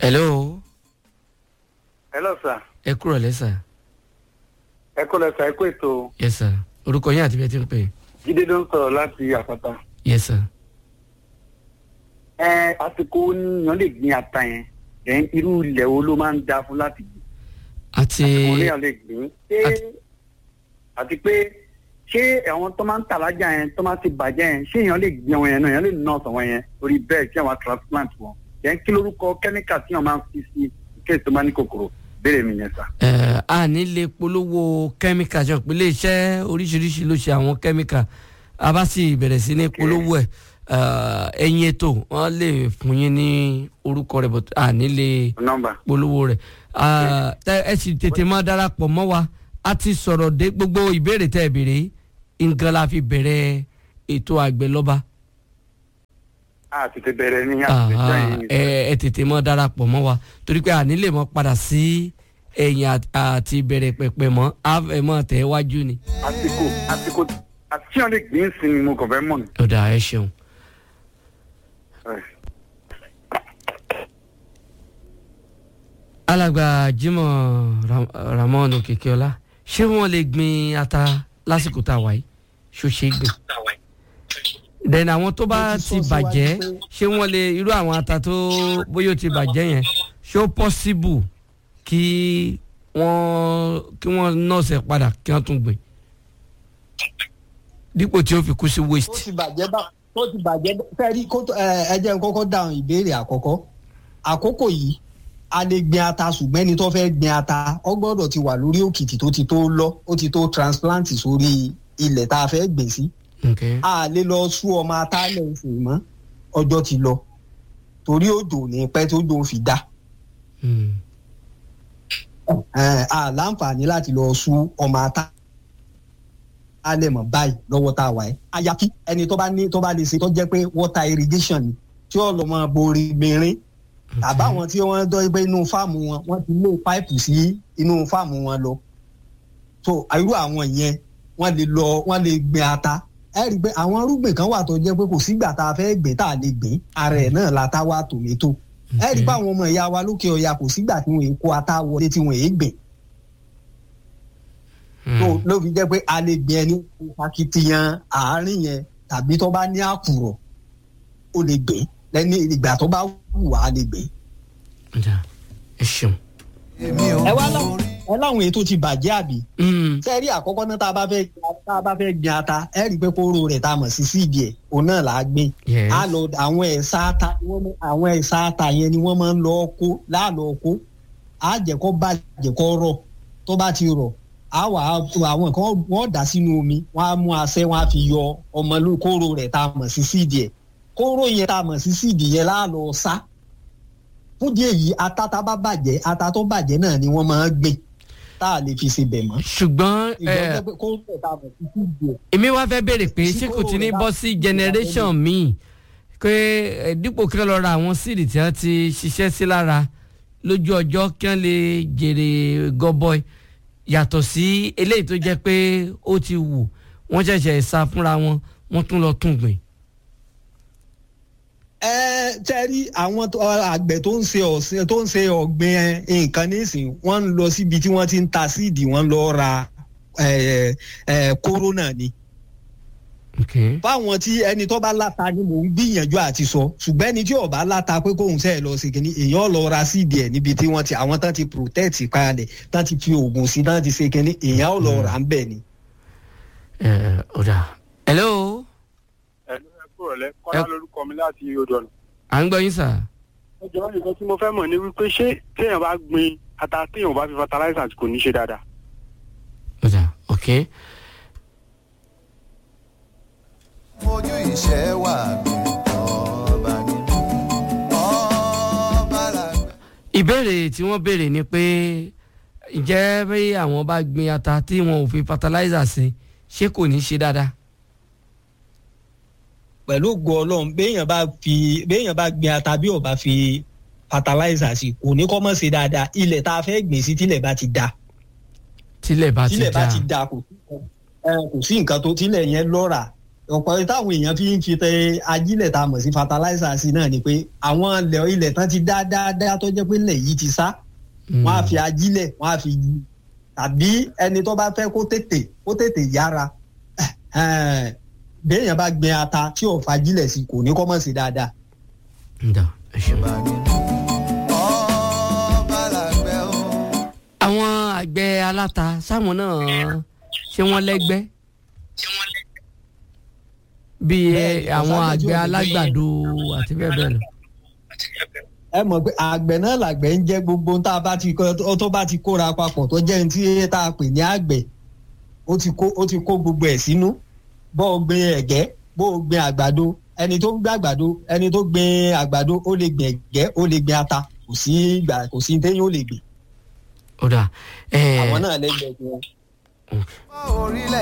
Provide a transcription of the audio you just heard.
hello hello sir ẹ kúrò lẹ́sà ẹ kó lẹ sà ẹ kó ètò yes sir orúkọ yín àti bí ẹ ti ń pè jíde ló ń sọ̀rọ̀ láti àpáta. yes sir ẹ àsìkò oníyan lè gbin ata yẹn ẹ̀ irú ilẹ̀ wo ló máa ń da fún láti gbìn àti oníyan lè gbìn ṣé àti pé ṣé àwọn tó máa ń tà lájà yẹn tó máa ti bàjẹ́ yẹn ṣé èèyàn lè gbin àwọn yẹn náà èèyàn lè ná ọ̀sán wọn yẹn orí bẹ́ẹ̀ kí àwọn transplant wọn yẹn kí lórúkọ kẹ́míkà tí wọ́n máa ń fi sí kéèsì tó máa ní kòkòrò béèrè mi yẹn sà. ẹ a ní lè polówó kẹ́míkà jọ pé iléeṣẹ́ oríṣiríṣi ló ṣe àwọn kẹ́míkà a bá sì bẹ̀rẹ̀ sí ní polówó ẹ̀ ẹ̀yin ètò wọ́n lè fún yín ní orúkọ rẹ̀ but a ní lè nọ́mbà polówó rẹ̀ Ah, tẹ- ẹ sì tètè máa darapọ̀ mọ́ wa a ti sọ̀rọ̀ dé gbogbo ìbéèrè tẹ́ ẹ béèrè nǹkan la fi bẹ̀rẹ̀ ètò àgbẹ̀ lọ́ba a tètè bẹ̀rẹ̀ ní Ah, àtẹ̀jọ́ yìí. ẹ ẹ tètè máa darapọ̀ mọ́ wa torí pé àní lè mọ́ padà sí ẹ̀yìn àt- àti ìbẹ̀rẹ̀ pẹ̀pẹ̀ mọ́ a fẹ́ mọ́ tẹ̀ wájú ni. àsìkò àsìkò àti wọn lè gbìn sí ni mo kàn fẹ́ mọ̀ ní. ọ̀dà ẹ ṣeun. alàgbà Jimoh Ram- Ramon Okikiola ṣé wọ́n lè gbin ata lásìkò tá a wà yìí ṣó ṣe é gbìn. then àwọn tó bá Mo ti ti sọ bàjẹ́ síwájú pé- ṣé wọ́n lè irú àwọn ata tó bóyá ó ti bàjẹ́ yẹn ṣé ó possible kí wọ́n kí wọ́n nọ́ọ̀sẹ̀ padà kí wọ́n tún gbìn dípò tí ó fi kú sí tó waste. ti bàjẹ́ bá tó ti bàjẹ́ fẹ́ẹ́rí kó tó ẹ ẹ jẹ́ n kọ́kọ́ dáhùn ìbéèrè àkọ́kọ́ àkókò yìí a lè gbin ata ṣùgbọ́n ẹni tó fẹ́ gbin ata ọ gbọ́dọ̀ ti wà lórí òkìtì tó ti tó lọ ó ti tó transplant sórí ilẹ̀ tá a fẹ́ gbìn sí Okay. a lè lọ sú ọmọ ata lẹ́sìn mọ́ ọjọ́ ti lọ torí òjò ní pẹ́ tó jò fi dá Hmm. ẹ, a láǹfààní láti lọ sú ọmọ ata alẹ́ mọ̀ báyìí lọ́wọ́ tá a wà ẹ́ àyàfi ẹni tó bá ní tó bá lè ṣe tó jẹ́ pé water irrigation ni tí ó lọ́ mọ borí mìíràn àbáwọn tí wọ́n dọ́ pé inú fáàmù wọn wọ́n ti lé páìpù sí inú fáàmù wọn lọ so irú àwọn yẹn wọ́n lè lọ wọ́n lè gbin ata ẹ rí i pé àwọn irúgbìn kan wà tó jẹ́ pé kò sígbà tá a fẹ́ gbìn tá a lè gbìn ara ẹ̀ náà la tá wá tòmẹ́tò ẹ rí i pé àwọn ọmọ ìyá wa lókè ọya kò sígbà tí wọ́n kó ata wọlé tí wọ́n gbìn Hmm. tó ló fi jẹ́ pé a lè gbin ẹni akitiyan àárín yẹn tàbí tó bá ní àkùrọ̀ ó lè gbìn lẹ́ni ìgbà tó bá wù wá lè gbìn. Ọ̀dà, ẹ ṣeun. ẹ wá láwọn ẹ láwọn èyí tó ti bàjẹ́ àbí. Hmm. sẹ́ẹ̀rí àkọ́kọ́ náà tá a bá fẹ́ tá a bá fẹ́ gbin ata ẹ rí i pé kóró rẹ̀ tá a mọ̀ sí síìdì ẹ̀ òun náà là á gbìn. Yes. á lọ àwọn ẹ̀sà ata ni wọ́n mọ̀- àwọn ẹ̀sà ata yẹn ni wọ́n máa ń lọ kó láàlọ́ kó á jẹ́ kó bàjẹ́ kó rọ̀ tó bá ti rọ̀ á wà á àwọn kan wọ́n dà sínú omi wọ́n á mú asẹ́ wọ́n á fi yọ ọmọ ló kóró rẹ̀ tá a mọ̀ sí síìdì ẹ̀ kóró yẹn tá a mọ̀ sí síìdì yẹn láàlọ́ sá fún díẹ̀ yìí ata tá bá bàjẹ́ ata tó bàjẹ́ náà ni wọ́n máa ń gbìn tá a lè fi ṣe bẹ̀ mọ́ ṣùgbọ́n ẹ, ìjọba pé kóró rẹ̀ tá a mọ̀ sí síìdì ẹ̀ èmi wá fẹ́ béèrè pé Sí ṣé kò ti ní kúrò bọ́ lá- sí generation míì pé ẹ, dípò kí wọ́n lọ ra àwọn síìdì tí wọ́n ti ṣiṣẹ́ sí lára lójú ọjọ́ kí wọ́n lè jèrè gọbọi yàtọ̀ sí eléyìí tó jẹ́ pé ó ti wù wọ́n ṣẹ̀ṣẹ̀ sá fúnra wọn wọ́n tún lọ tún gbìn. ẹ tẹ́rí àwọn tó- àgbẹ̀ tó ń ṣe ọ̀sìn tó ń ṣe ọ̀gbìn ẹ, nǹkan nísìn wọ́n ń lọ síbi tí wọ́n ti ń ta síìdì wọ́n lọ ra ẹ, ẹ, kóró náà ni. Okay. fáwọn tí ẹni tó bá láta ni mò ń gbìyànjú àti sọ ṣùgbọ́n ẹni tí ò bá láta pé kóun sẹ́ẹ̀ lọ sí kínní èèyàn lọ ra síìdì ẹ̀ níbi tí wọ́n ti àwọn tán ti protect kalẹ̀ tán ti fi oògùn sí tán ti ṣe kínní èèyàn ò lọ rà ń bẹ̀ ni. ẹ, ọ̀dà hello ẹ̀lú ẹ kúrò lẹ́ kọ́lá Ẹ- lórúkọ mi láti odò ọ̀nà. à ń gbọ́ yín sà. ọjọ́ nǹkan tí mo fẹ́ mọ̀ ni wípé ṣé téèyàn bá gbin ata téèyàn bá fi fertilizer kò ní ṣe dáadáa. ọ̀dà ok fojú ìṣẹ́ wà mí ọba ni ọba làgbà. ìbéèrè tí wọ́n béèrè ni pé ǹjẹ́ bí àwọn bá gbin ata tí wọn ò fi fertilizer sí ṣé kò ní ṣe dáadáa. pẹ̀lú ògo ọlọ́run béèyàn bá fi béèyàn bá gbin ata bí ò bá fi fertilizer sí kò ní kọ́ mọ̀ sí dáadáa ilẹ̀ tá a fẹ́ gbìn sí tílẹ̀ bá ti da tílẹ̀ bá ti tílẹ̀ bá dá ti da kò sí ẹ, kò sí nǹkan tó tílẹ̀ yẹn lọ́ra ọ̀pọ̀ táwọn èèyàn fi ń fi tẹ ajílẹ̀ tá a mọ̀ sí fertilizer sí náà ni pé àwọn ilẹ̀ ilẹ̀ tán ti dá dáadáa tó jẹ́ pé ilẹ̀ yìí ti sá wọ́n á fi ajílẹ̀ wọ́n á fi tàbí ẹni tó bá fẹ́ kó tètè kó tètè yára béèyàn bá gbin ata tí ò fajílẹ̀ sí kò ní kọ́ mọ̀ sí dáadáa. ǹda ẹ ṣeun. ọba ni ọba làgbẹ̀ o. àwọn àgbẹ̀ aláta sáwọn náà ṣé wọ́n lẹ́gbẹ́ bíi Bẹ́ẹ̀ni, àwọn ọ̀sán àgbẹ̀ àgbẹ̀ alágbàdo àti bẹ́ẹ̀ bẹ́ẹ̀ lọ. ẹ mọ̀ pé àgbẹ̀ náà làgbẹ̀ ń jẹ́ gbogbo tá a bá ti kọ́ tó bá ti kóra papọ̀ tó jẹ́ ní tí tá a pè ní àgbẹ̀ ó ti kó ó ti kó gbogbo ẹ̀ sínú bó o gbin ẹ̀gẹ́ bó o gbin àgbàdo ẹni tó ń gbin àgbàdo ẹni tó gbin àgbàdo ó lè gbin ẹ̀gẹ́ ó lè gbin ata kò sí ìgbà kò sí téyìn ó lè gbìn ó dà ẹ àwọn náà lẹ́gbẹ̀ẹ́ wọn. orílẹ̀